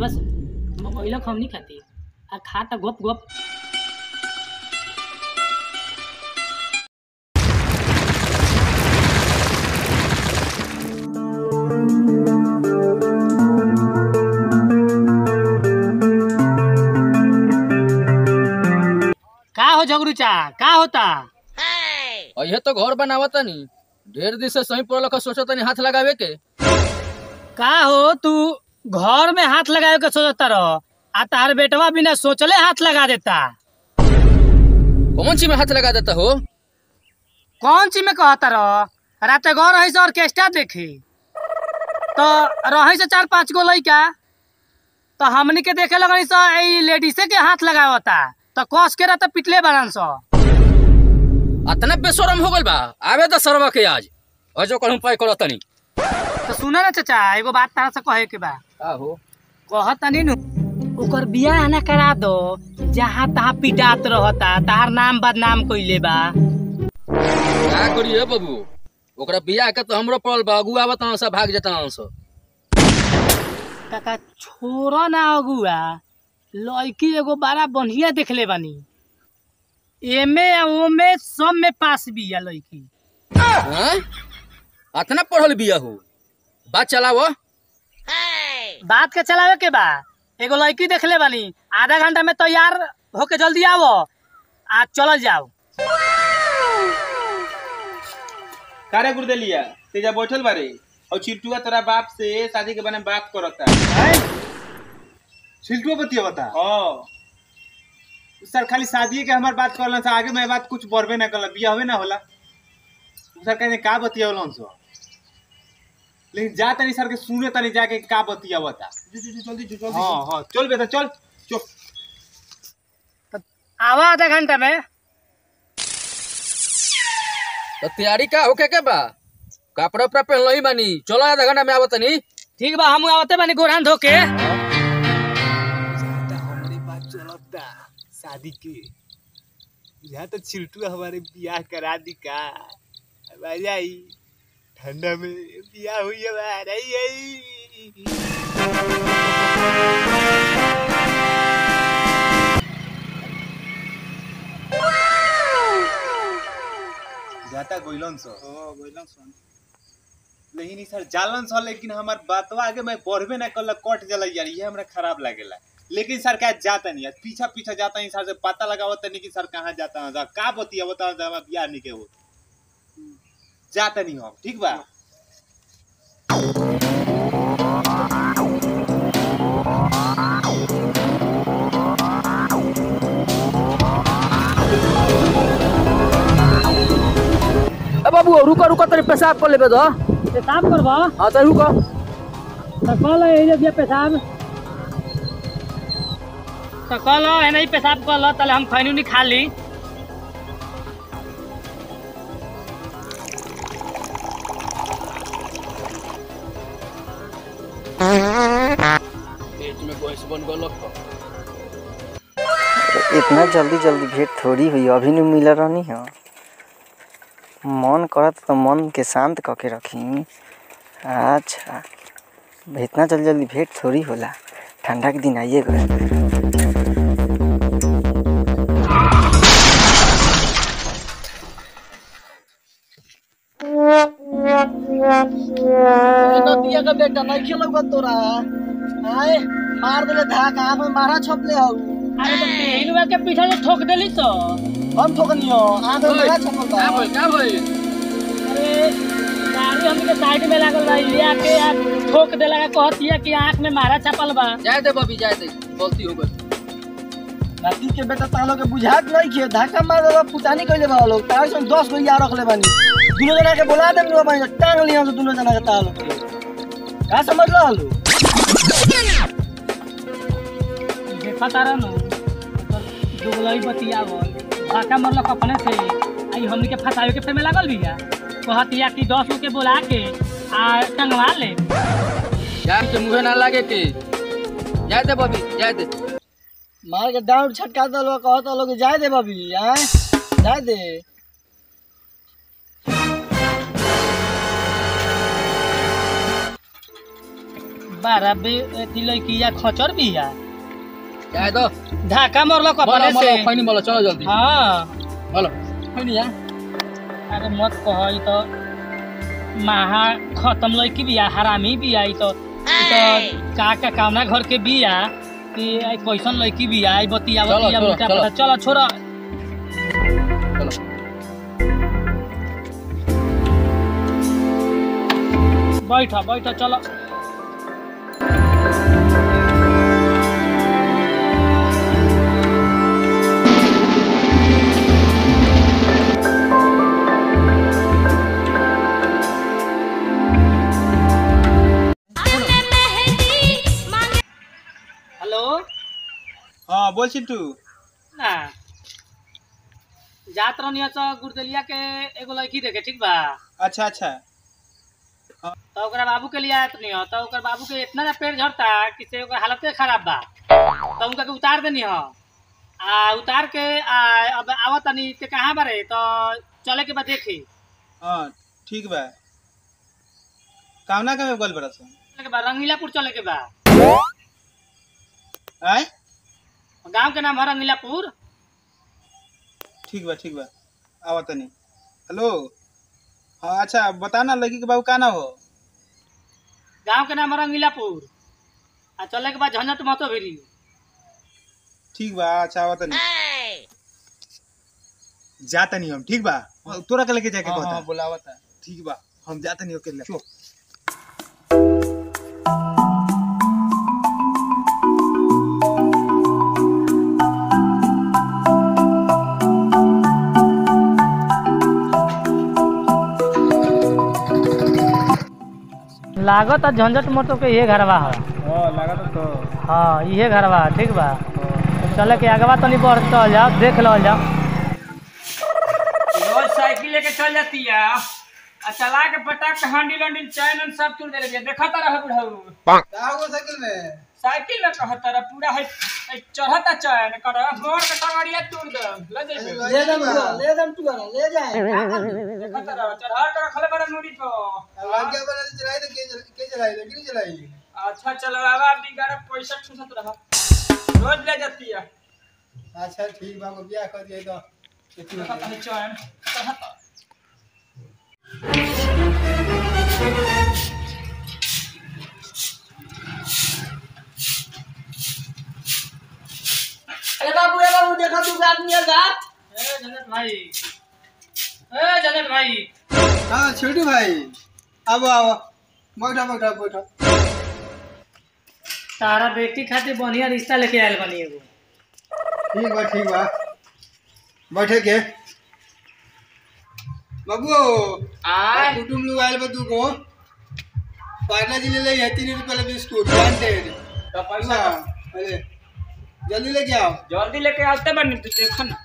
बस mobile हम नहीं खाती आ खाता गोप गोप का हो झगड़ूचा का होता अहे तो घर बनावत नी ढेर दिन से सही पड़ल सोचत तनी हाथ लगावे के का हो तू घर में हाथ लगावे के सोचता रहो आ तार बेटवा बिना सोचले हाथ लगा देता कौन चीज में हाथ लगा देता हो कौन चीज में कहता रहो रात घर रही से ऑर्केस्ट्रा देखी तो रही से चार पांच गो लइका तो हमनी के देखे लगनी सो ई लेडीसे के हाथ लगावता तो कस के रहता पिटले बनन सो अतना बेशरम हो गल बा आवे तो सरवा के आज अजो कहूं पाई करत तनी तो सुना ना चाचा एगो बात तारा से कहे के बा का हो कहतनी नु ओकर बियाह ना करा दो जहाँ तहाँ पिटात रहता तार नाम बदनाम कइले बा का करिए बाबू ओकरा बियाह के तो हमरो पड़ल बा अगुआ बता सब भाग जता सब काका छोरो ना अगुआ लड़की एगो बड़ा बढ़िया देखले बानी एमे आ ओमे सब में पास बिया लड़की हैं अतना पढ़ल बिया हो बात चलावो बात के चलावे के बा एगो लड़की देखले बानी आधा घंटा में तैयार होके जल्दी आवो आ चलल जाओ कारे गुरदेलिया तेजा बैठल बारे और चिल्टुआ तोरा बाप से शादी के बारे में बात करता छिलटुआ बतिया बता हाँ सर खाली शादी के हमार बात करलन से आगे मैं बात कुछ बढ़बे ना करला बिया होवे ना होला सर कहने का बतियावलन सो लेकिन जा तनी सर के सुने तनी जाके का बतियावता जल्दी जल्दी हाँ हाँ चल बेटा चल चल आवा आधा घंटा में तो तैयारी का होके के बा कपड़ा उपड़ा पहन लही बानी चलो आधा घंटा में आवत तनी ठीक बा हम आवते बानी गोरान धोके हमारी बात चलता शादी के यहाँ तो छिलटुआ हमारे बियाह करा दी का अब आ जाई ठंडा में बियाह हुई हमारा यही जाता गोइलन सो ओ गोइलन सो लेकिन ई सर जालन सो लेकिन हमार बातवा आगे मैं बढ़बे ना करला कट जला यार ये हमरा खराब लागेला लेकिन सर का जाता नहीं है पीछा पीछा जाता नहीं सर से पता लगावत नहीं कि सर कहाँ जाता है का बतिया बता हमारा बियाह नहीं के हो जाता नहीं हम ठीक बा ए बाबू रुको रुको तनी पेशाब कर लेबे दो पेशाब करबा हां तो रुको तो कल एने दिया पेशाब तो कल एने ही पेशाब कर लो ताले हम खैनी नहीं खा ली पेट में गैस बन गल इतना जल्दी जल्दी भेंट थोड़ी हुई अभी नहीं मिल रहनी है मन करत तो मन के शांत क के रखी अच्छा इतना जल्दी जल्दी भेंट थोड़ी होला ठंडा के दिन आइए गए नदिया का बेटा नहीं खेलक तोरा आए मार देले धाक आँख में मारा छपले हौ अरे तो हिलवा के पीछे से ठोक देली तो हम ठोकनियो आँख में मारा छपल बा का भइल का भइल अरे गाड़ी हमके साइड में लागल रही लिया के यार ठोक देला का कहतिया कि आंख में मारा छपल बा जाए दे बबी जाए दे गलती हो गई नदी के बेटा तालो के बुझात नहीं खे धाका मार देला पुतानी कइले बा लोग तार से 10 गो यार रखले बानी दुनो जना के बोला देम लो बानी टांग लिया से दुनो जना के तालो के का समझ लो हलो देखा तारा नु दुगलई बतियावल भाका मरलक अपने से आई हमनी के फसावे के फेर में लागल बिया कहतिया कि दस गो के बोला के आ टंगवा ले जाए के मुंहे ना लागे के जाए दे बबी जाए दे मार के डाउन छटका दलो कहत लोग जाए दे बबी हैं जाए दे बारह बे अथी लड़किया खचर बिया क्या है तो धाका मरलो बोलो कपड़े से बोलो खैनी बोलो चलो जल्दी हाँ बोलो खैनी यार अरे मत कह ई तो महा खत्म लड़की बिया हरामी बिया ई तो ई तो का का कामना घर के बिया कि आई कैसन लड़की बिया आई बतिया चलो, बतिया चलो, मुका चलो। पता चलो छोड़ा चलो बैठ बैठ चलो हेलो हाँ बोल चिंटू ना जात रहनी तो गुरदलिया के एगो लड़की देखे ठीक बा अच्छा अच्छा तो ओकरा बाबू के लिए आयत नहीं हो तो ओकर बाबू के इतना ना पेड़ झड़ता कि से ओकर हालते खराब बा तो उनका के उतार देनी हो आ उतार के आ अब आवत तनी ते कहाँ बारे तो चले के बाद देखी हाँ ठीक बा कामना का बोल बड़ा सा चले के बाद रंगीलापुर चले के बा आय गांव के नाम है रंगीलापुर ठीक बा ठीक बा आवा तनी हेलो हाँ अच्छा बता ना लड़की के बाबू का ना हो गांव के नाम है रंगीलापुर आ चले के बाद झंझट मतो भिरी ठीक बा अच्छा आवा तनी जा तनी हम ठीक बा तोरा के लेके जाके हाँ, कहता हाँ, बुलावा था ठीक बा हम जा तनी ओके ले लागत है झंझट मतो के ये घरवा है हाँ लगा तो हाँ इहे घरवा है, ठीक बा तो चले के आगवा तनी बढ़ चल जाओ देख लो जाओ रोज साइकिल लेके चल जाती है आ चला के पटाक के हैंडल वैंडल चैन उन सब तोड़ देले बिया देखता रह बुढ़ऊ साइकिल में साइकिल में कहता रह पूरा है है चढ़ता चैन कर मोड़ के टंगड़िया तोड़ दे ले जाइबे ले दम तू ले दम तू ले जाए देखता रह चढ़ा के रखले बड़ा मूड़ी को अच्छा चलवावा बिगाड़ पैसा ठूसत रह रोज ले जाती है अच्छा ठीक बा बियाह कर दिए तो देखता है चैन चढ़ता ए बाबू ए बाबू देखो तू आदमी है जात ए जनक भाई ए जनक भाई हाँ छोटू भाई अब आओ बैठो बैठो बैठो तारा बेटी खातिर बढ़िया रिश्ता लेके आयल बनी एगो ठीक बा ठीक बा बैठे के बाबू आय कुटुम लोग आयल बा तू को पार्ला जी ले ले है तीन रुपए वाला बिस्कुट ब्रांडेड तो पैसा अरे जल्दी लेके आओ जल्दी लेके आते बनी तू देखो ना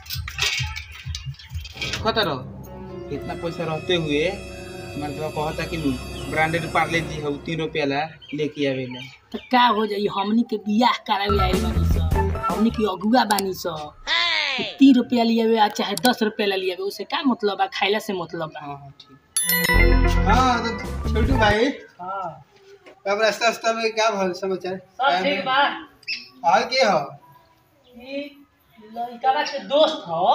खतर इतना पैसा रहते हुए मतलब कहता कि ब्रांडेड पार्ले जी है तीन रुपया ला लेके आवे ला तो का हो जाई हमनी के बियाह करावे आइल बानी स हमनी के अगुआ बानी स तो तीन रुपया लियावे आ चाहे दस रुपया ला लियावे उसे का मतलब बा खाइला से मतलब बा हाँ हाँ ठीक हाँ तो छोटू भाई हाँ अब रास्ता रास्ता में क्या भल समाचार सब ठीक बा और के हो ई लड़का के दोस्त हो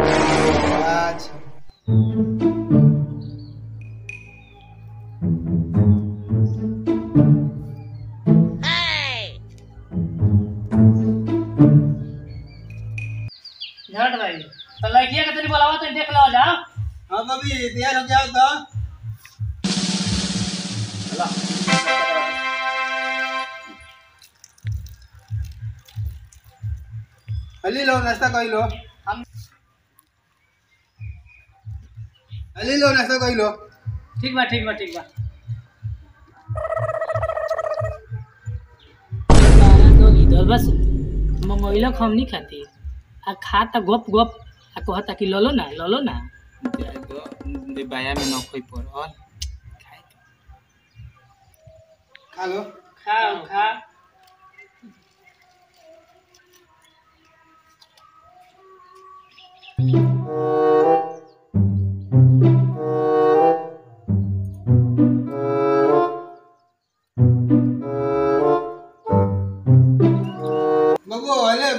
अच्छा झट भाई तो लड़किया के तनी बोलावा तो देख लो जाओ हाँ बबी तैयार हो जाओ तो हली लो नाश्ता कर लो हम- हली लो नाश्ता कर लो ठीक बा ठीक बा ठीक बा इधर बस मंगोइलक हम नहीं खाती आ खाता गप गप आ कहता कि ललो ना ललो ना बाया में नखोई पर और खा लो खाओ खा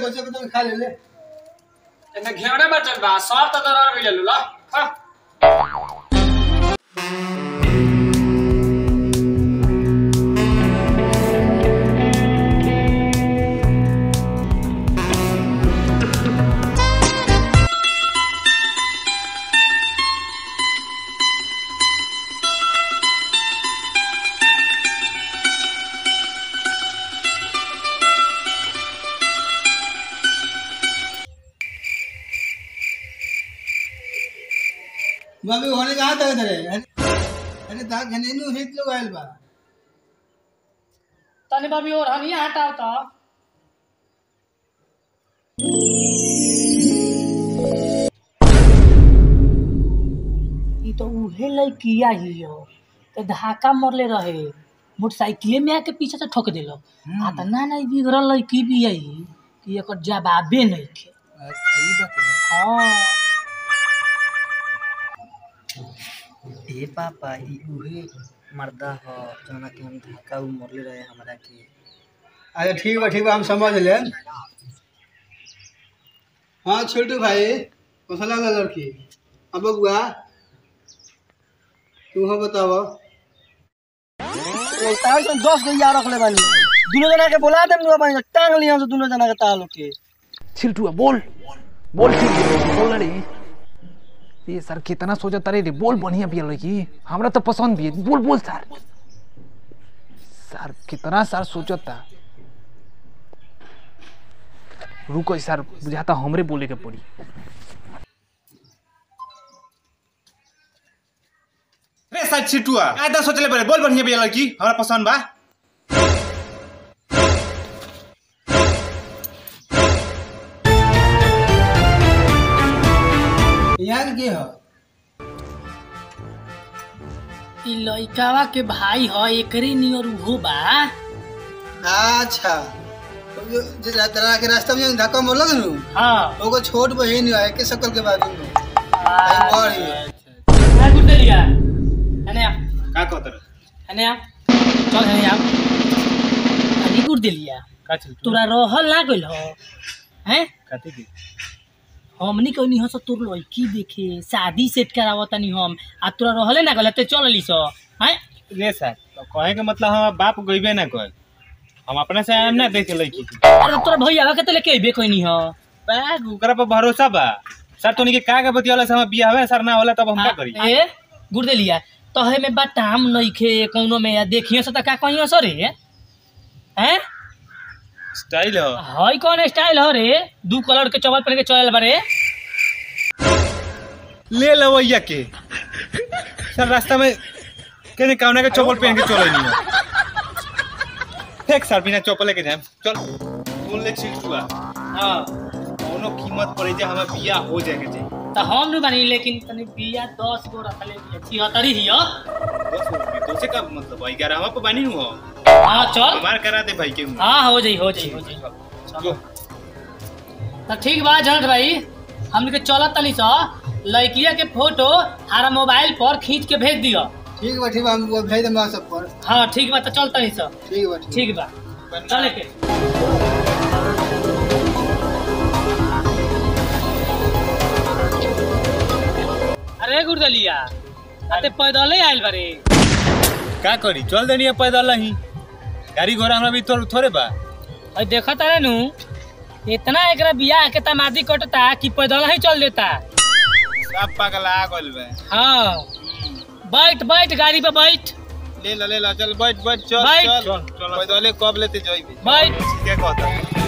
बच्चे को तो खा ले ले एने घेवड़े बचल बा सब त दरर गइल ला खा बाबी होने कहाँ तक तेरे अरे ता घने नु हित लोग आयल बा तनी बाबी और हनिया हटाओ त ई तो उहे लइकिया ही हो तो धाका मरले रहे मोटरसाइकिले में आके पीछे से ठोक देलक आ त ना ना ई बिगड़ल लइकी भी आई कि एकर जवाबे नहीं खे सही बात है हाँ ए पापा ई उहे मर्दा ह जना के हम धक्का उ मरले रहे हमरा के अच्छा ठीक बा ठीक बा हम समझ ले हाँ छोटू भाई कैसा लगा लड़की अब बउआ तू हो बताओ दस गो यार रख ले बानी दोनों जना के बोला देम नु बानी टांग लिया से दोनों जना के तालो के छिलटुआ बोल बोल ठीक है, बोल रे ये सर कितना सोचा तारे रे बोल बढ़िया पिया लड़की हमरा तो पसंद भी है बोल बोल सर सर कितना सर सोचता रुको सर बुझाता हमरे बोले के पड़ी रे साथ छिटुआ आधा सोचले बरे बोल बढ़िया बिया लड़की हमरा पसंद बा यहाँ के हो ई लइकावा के भाई ह एकरे नियर उहो बा अच्छा जो जो तरह के रास्ता में धक्का मोर लगे नु हाँ ओको छोट बहिन है के शकल के बारे में आई बड़ी क्या गुड लिया अने आ का कहत अने आ चल अने आ अनी गुड लिया का छिटुआ तोरा रहल ना गइल हो हैं काते की हमनी कहनी हस तोर लड़की देखे शादी सेट करावत तनी हम आ तोरा रहले ना गइल ते चल लीस हैं रे सर तो कहे के मतलब हम बाप गइबे ना कर हम अपने से आम ना देखे लड़की के अरे तोरा भैया के तले के अइबे कहनी ह बैग ओकरा पर भरोसा बा सर तोनी के का के बतियाला से हम बिया हवे सर ना होला तब हम का करी ए गुड लिया तहे में बाटाम नइखे कौनो में या देखियो से त का कहियो सर रे हैं स्टाइल हो हई कौन स्टाइल हो रे दू कलर के चवल पहन के चलल बारे ले लवैया के सर रास्ता में केने कावना के चप्पल पहन के चले नहीं हो फेक सर बिना चप्पल के जाम चल बोल ले छिटुआ हां कोनो कीमत पड़े जे हमें बिया हो जाए के चाहिए त हम न बानी लेकिन तनी बिया 10 गो रखले बिया 76 हियो बस हो गई तो से का मतलब भाई ग्यारह पे बानी हो हां चल हमार करा दे भाई के हाँ हो जाई हो जाई हो जाई जो तो ठीक बा जनत भाई हमने के चलत तनी सा लड़किया के फोटो हमारा मोबाइल पर खींच के भेज दियो ठीक बा ठीक बा हम वो भेज देम सब पर हाँ ठीक बा तो चल तनी सा ठीक बा ठीक ठीक बा चले के अरे गुरदलिया अते पैदले आइल बारे का करी चल देनी है पैदल ही गाड़ी घोड़ा हमरा भी थोड़े थोड़े बा और देखा तारे नु इतना एकरा बियाह के तमादी कटता कि पैदल ही चल देता सब पागल आ गइल बे हाँ बैठ बैठ गाड़ी पे बैठ ले ला ले ला चल बैठ बैठ चल बैठ। चल पैदले कब लेते जाइबे बैठ क्या कहता